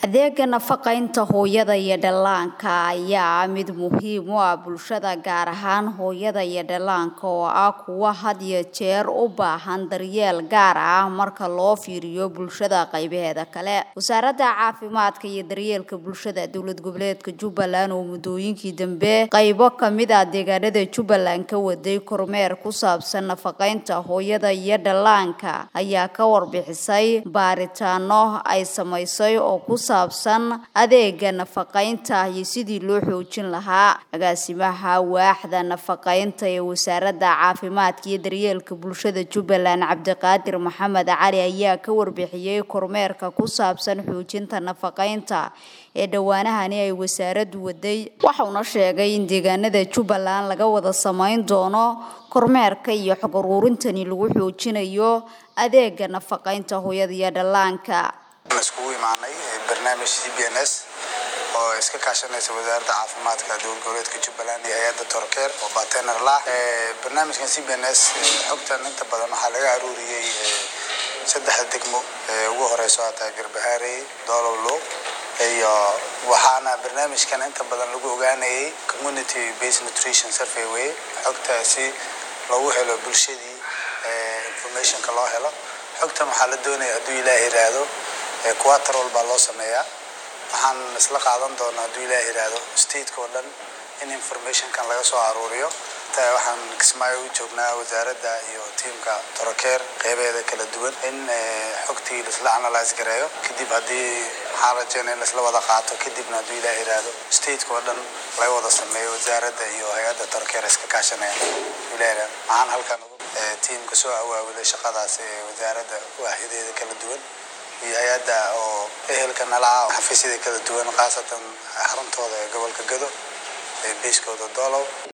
adeega nafaqaynta hooyada iyo dhallaanka ayaa ah mid muhiim u ah bulshada gaar ahaan hooyada iyo dhallaanka oo ah kuwa had iyo jeer u baahan daryeel gaar ah marka loo fiiriyo bulshada qaybaheeda kale wasaaradda caafimaadka iyo daryeelka bulshada dowlad goboleedka jubbaland oo muddooyinkii dambe qaybo kamid ah deegaanada jubbaland ka waday kormeer ku saabsan nafaqaynta hooyada iyo dhallaanka ayaa ka warbixisay baaritaano ay samaysay oo ku saabsan adeega nafaqaynta iyo sidii loo xoojin lahaa agaasimaha waaxda nafaqaynta ee wasaaradda caafimaadka iyo daryeelka bulshada jubbaland cabdiqaadir maxamed cali ayaa ka warbixiyey kormeerka ku saabsan xoojinta nafaqaynta ee dhowaanahani ay wasaaraddu waday waxauna sheegay in deegaanada jubbaland laga wada samayn doono kormeerka iyo xog uruurintani lagu xoojinayo adeega nafaqaynta hooyada iyo dhallaanka iskugu imaanay barnaamij c b n s oo iska kaashanaysa wasaaradda caafimaadka dowlad goboleedka jubbaland iyo hay-adda torkeer oo batener lah barnaamijkan c b n s xogtan inta badan waxaa laga aruuriyey saddexda degmo ugu horeyso aa tahay garbahaarey doolowlo iyo waxaana barnaamijkan inta badan lagu ogaanayay community based nutrition survey way xogta si loogu helo bulshadii informationka loo helo xogtan waxaa la doonaya hadduu ilaah yiraahdo quater walbaa loo sameeyaa waxaan isla qaadan doonaa hadduu ilaah yiraahdo stateka oo dhan in informationkan laga soo aruuriyo waxaan kismaayo u joognaa wasaaradda iyo tiamka torokeer qeybeeda kala duwan in xogtii laisla analyse gareeyo kadib haddii maxaa rajeynaya in laisla wada qaato kadibna hadduu ilaah yiraahdo stateka oo dhan laga wada sameeyo wasaaradda iyo hay-adda torokeer iska kaashanaya ilaah maxaan halkan tiamka soo awaawilay shaqadaas ee wasaaradda waaxyadeeda kala duwan iyo hay-adda oo ehelka nalaca xafiisyada kala duwan khaasatan xaruntooda ee gobolka gado ee beyskooda doolow